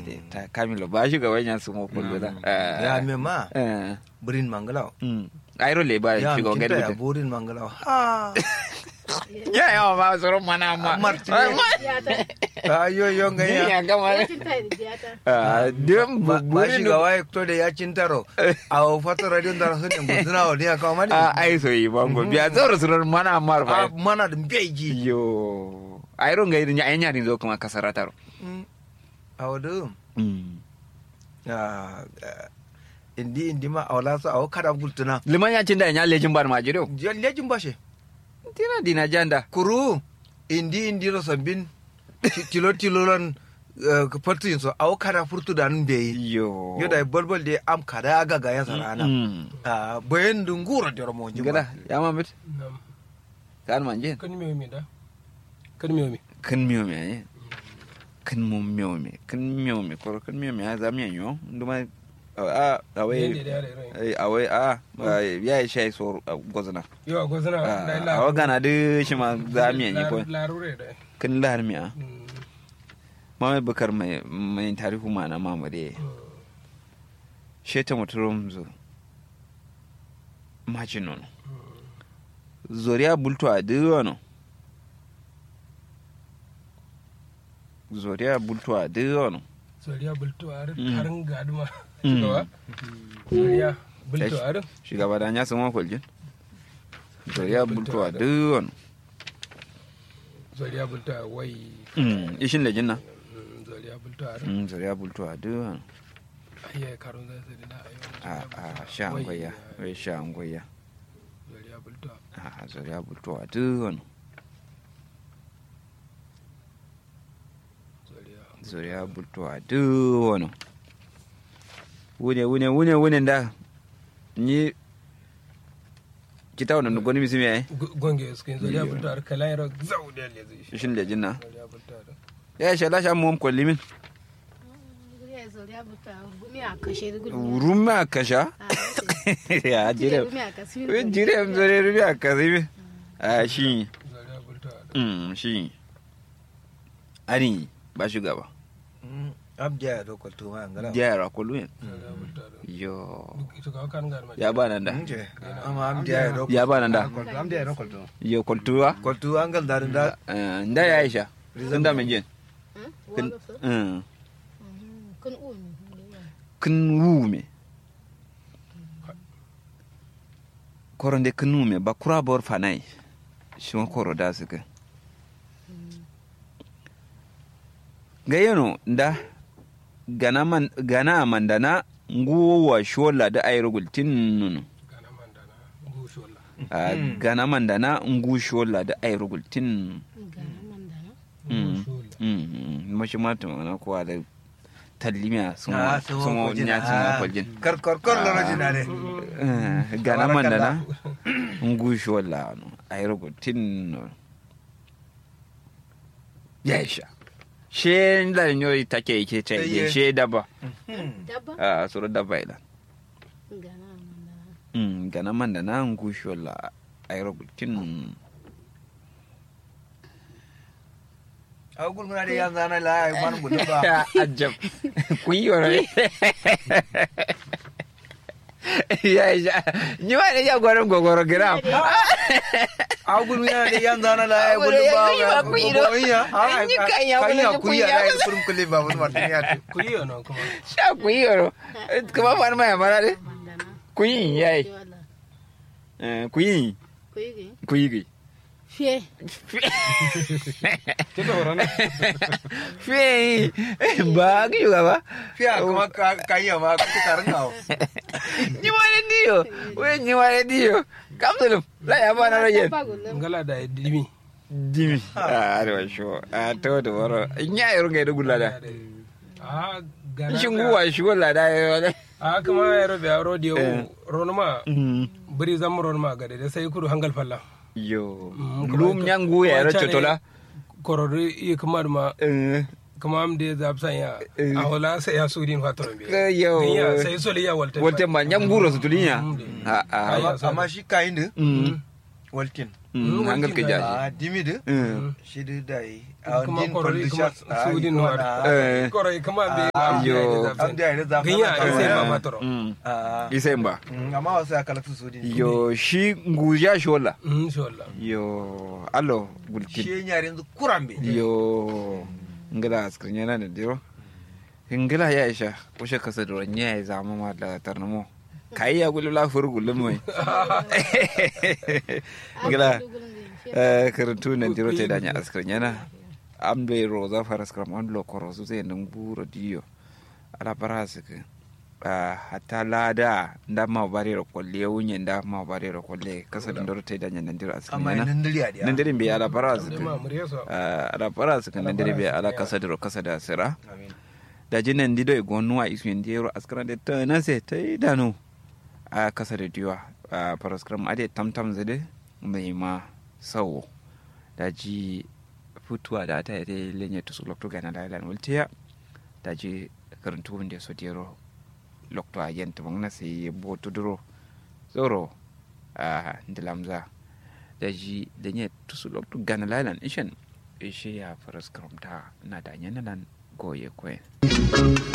de ta kamilo ba shi gaban yan su mo kullu da ya me ma eh burin mangalaw mm ayro le ba ya shi gaban kinta ya gadi burin mangalaw ha ya ya ma soro mana ma Marti. Diyata. ayo yo ni ngaya ya gama Ya cinta da diyata. ah dem ba bu shi ga waye to da ya cintaro a fata radio da sun in guduna wa dia kawo mani a ai so yi bango biya zoro soro mana mar a ba mana da beji yo ayro ngai nya nya din zo kuma kasarataro a wadu mm indi indi ma a wala su a kada gultuna liman ya cinda nya lejin bar ma jiro lejin bashe tina dina janda kuru indi indi ro sambin ti- tilo tilo lan fartin so a kada furtu da nun beyi yo yo da bolbol de am kada aga ga ya sarana mm a bayan dungura da ramo jima gada ya mamit Nam. kan manje Kan me me da. Kan me me. kan miyo me aye kan mo miyo me kan miyo me ko kan miyo me ha za mi yo nduma a Yende awai da yare rai. ai awai a ya yi shai so gozana Yo a gwazana da ila. a gana de shi ma za mi yi ko Larure da. kan lahar mi a Mm. mama bakar mai mai tarihu ma na mamade sheta muturum zo majin nono zoriya bulto a diwano zoriya bulto a diwano Soriya bulto a Mm. harin gaduma. Mm. Shugaba. Soriya bulto a harin. shugaba da ya sama kwaljin zoriya bulto a diwano Soriya bulto a wai. ishin lejin na Mm, Soriya bulto a harin. Mm, zoriya bulto a diwano Ayya karun zai sai da ayo. a a sha angoya wai sha angoya Soriya bulto a. a zoriya bulto a diwano Soriya. zuriya bultuwa duk wani wune wune wune wune da ni kita wani nugoni misi mai Gu- Gonge su kin soriya Iyo. bulto a harin kalan yaro zau da yalle zai. shin da jinna Soriya bulto a harin. ya shi lashe mu kwalli min Guriya zoriya buta. Gumi a kashe da gudu. rumi a kasha ya jire Gumi a kashe. wai jire m zore rumi a kasi mi a shi Soriya bulto a harin. mm, shi ani ba shugaba abdiya ya dokar tuma an gala jayara kullu yin Soriya bulto a harin. yo Duk shugaba kan garma. ya ba nan da nje amma abdiya ya dokar ya ba nan da abdiya ya dokar tuma yo kultuwa kwaltu an gal darin da Eh, nda ya aisha sun da mai jin Kun. Mm. Kun umi. kin wume koronde kin wume ba kura bor fanai shima koro da suka ga yano da gana man gana mandana nguwa shola da ayro gultin nunu Gana mandana. Gushola. Ah, gana mandana ngu shola da ayro gultin Gana mandana. Mm. Gushola. mm mashi mata mana kowa da tallimiya sun Ah, sun sun wa nya sun wa kwaljin kar kar kar lona jina ne Eh, gana mandana ngu shola no ayro gultin no yaisha she da nyoy take yake ce Iye. she daba Dabba. a suru daba ila Gana mandana. mm gana mandana ngu shola ayro gultin a gulmuna da yan zana la ai man gudu ba ya ajab ku yi wani ya ya ni ma ne ya gwarin gogoro gram a gulmuna da yan zana la ai gudu ba Abu da ya kuyi ba kuyi do. An yi kan ya wani kan ya da kuyi kuyi ya ai kurum kulle ba wani martin ya tu Ku yi yana kuma. sha ku yi yoro kuma fa ma ya mara de Mandana. ku yi yayi Wala. Eh, ku yi Kuyi. ku yi gai Fiye. Kika horon. fe ba ki yuga ba fiya kuma ka kan ya ma ka karin gawo ni ma ne diyo we ni ma ne diyo kamsulum la ya ba na rayen Dabba gullum. Ngala da dimi. dimi a arewa sho a to da waro nya yoro ngai da gulada Ah, gana. shin guwa shi wala da yo Ah, kama ya robe a rodi Eh. yau. Ronuma. Biri zan ronuma gade da sai kudu hangal falla. yo Mm, kuma lum ka- nyangu ya wancan racho ne tola Korori iya kuma da ma. eh Kama am da za san ya. Eh. A wala sai ya sudin fatoron biya. ka yo Ginya sai soli ya walta. wolte ma nyanguro su tulinya Mm. a a Ai, amma amma shi kayin din mm waltin Mm, hangal ka jaji a dimi de Mm. shi de dai a kuma din korori kuma condition su din wa wa Eh. korori kuma be Ah, yo. am da ire zam ganya a sai ma matoro Mm. a isen ba amma wasu ya kalatu su din yo shi nguja shola mm inshallah yo allo gulkin shi yare yanzu kurambe yo ngila askrin yana da diro ngila ya isha kushe kasa da nya ya zama ma da tarnamo kai ya gulu la fur gulu mai ngila eh karantu na diro te danya askrin yana ambe roza faras kram on lo koro su sai nan buro diyo ala paras ke hatta lada nda ma bare ro kolle wunye nda ma bare ro kolle kasa da diro te danya nan diro askrin amma yana nan dali a dia nan diro be ala paras da ke ma murya so ala paras ke nan diro be ala kasa diro kasa da sira amin da jinan dido e gonu a isu indi yero askara de ta na se ta yi dano a kasa da diwa a paraskram ade tam tam zade mai ma sawo da ji futuwa da ta yi lenye to su lokto gana da ilan wultiya da ji karantu wanda so dero lokto a yenta bang na se bo to duro zoro a ndilamza da ji lenye to su lokto gana da ilan ishen ishe ya paraskram ta na da nyenalan goye kwen